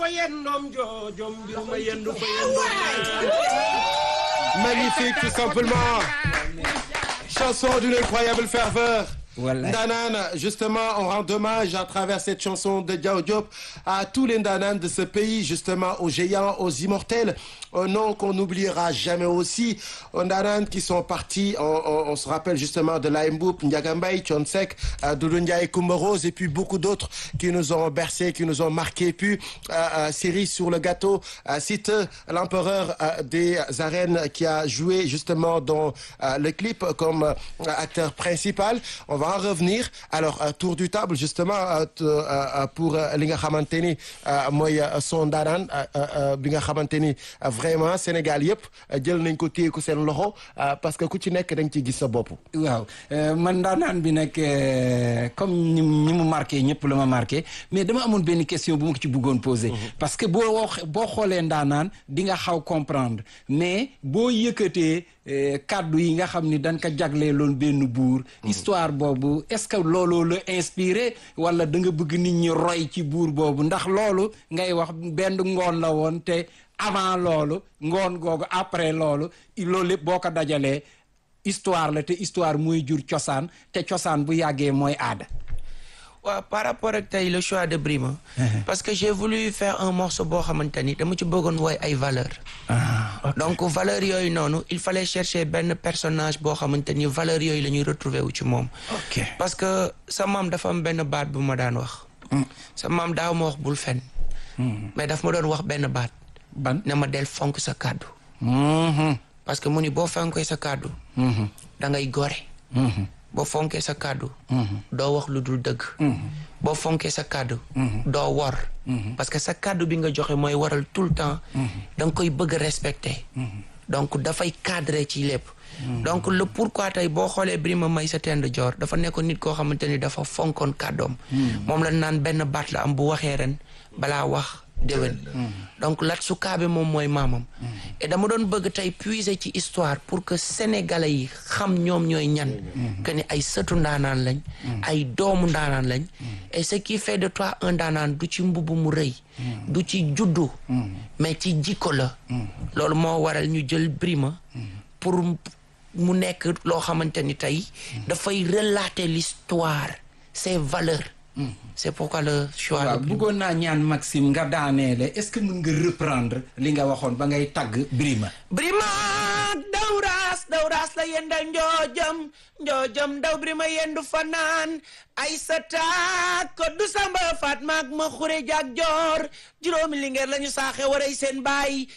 yendoom joojom mbir ma yendu fa yendoom Magnifique, tout simplement. Chanson d'une incroyable ferveur. Voilà. Ndanane, justement, on rend hommage à travers cette chanson de Diao Diop à tous les Ndanane de ce pays, justement, aux géants, aux immortels, aux noms qu'on n'oubliera jamais aussi, aux Ndanane qui sont partis, on, on- on se rappelle justement de Laïmboup, Ndiagambay, Chonsek, euh, Doudou Ndiaye, Coumba Rose, et puis beaucoup d'autres qui nous ont bercé, qui nous ont marqué. Puis, euh, euh, série sur le gâteau, euh, cite l'empereur euh, des arènes qui a joué justement dans euh, le clip comme euh, acteur principal. On va en revenir. Alors, euh, tour du table, justement, euh, t- euh, euh, pour euh, li nga xamante ni euh, mooy euh, son daanaan euh, euh, bi nga xamante ni euh, vraiment Sénégal yëpp euh, jël nañ ko téye ko seen loxo euh, parce que ku ci nekk da nga ciy gis sa bopp. waaw euh, man ndaanaan bi nag euh, comme ñi ñi mu marqué ñëpp la ma marqué mais dama amoon benn question bu ma ko ci bëggoon poser. parce que boo wax boo xoolee ndaanaan di nga xaw comprendre mais boo yëkkatee euh, kàddu yi nga xam ni dañ ko jagleeloon benn buur. histoire boobu est-ce que looloo la inspiré wala da nga bëgg nit ñi roy ci buur boobu ndax loolu ngay wax benn ngoon la woon te avant loolu ngoon googu après loolu loolu lépp boo ko dajalee. histoire la te histoire mooy jur cosaan te cosaan bu yàggee mooy aada. waaw par rapport ak tey le choix de Brima. parce que j'ai voulu faire un morceau boo xamante ni dama ci bëggoon woy ay valeurs. donc valeurs yooyu noonu il fallait chercher benn personnage boo xamante ni valeurs yooyu la ñuy retrouver wu ci moom. ok parce que sa maam dafa am benn baat bu ma daan wax. sa maam daaw ma wax bul fen. mais daf ma doon wax benn baat. ban. ne ma del fonk sa kàddu. Mhm. parce que mu ni boo fonkee sa kàddu. Mhm. da ngay gore. Mhm. boo fonkee sa kàddu. doo wax lu dul dëgg. boo fonkee sa kàddu. doo wor. parce que sa kàddu bi nga joxe mooy waral tout le temps. da nga koy bëgg a respecter. donc dafay cadrer ci lépp. donc le pourquoi tey boo xoolee Birima Maysa Tend Joor dafa nekkoon nit koo xamante ni dafa fonkoon kàddoom. moom la naan benn baat la am bu waxee ren balaa wax déwén. donc Lat Sukaabe moom mooy maamam. et dama doon bëgg tey puiser ci histoire pour que sénégalais yi xam ñoom ñooy ñan. que ni ay sëtu ndaanaan lañ. ay doomu ndaanaan lañ. et ce qui fait de toi un ndaanaan du ci mbubb mu rëy. du ci juddu. mais ci jikko la. loolu moo waral ñu jël Birima pour mu nekk loo xamante ni tey dafay relater l'histoire ses valeurs. c'est pourquoi le choix waaw de Birima. bëggoon naa ñaan Maxime nga daaneele est-ce que mën nga reprendre li nga waxoon ba ngay tagg Birima. Birima dawraas dawraas la yendal njoojam njoojam daw Birima yendu fanaan ay sa taak ko du samba faat maag ma xure jaag joor juróomi lingeer la ñu saaxe waray seen baay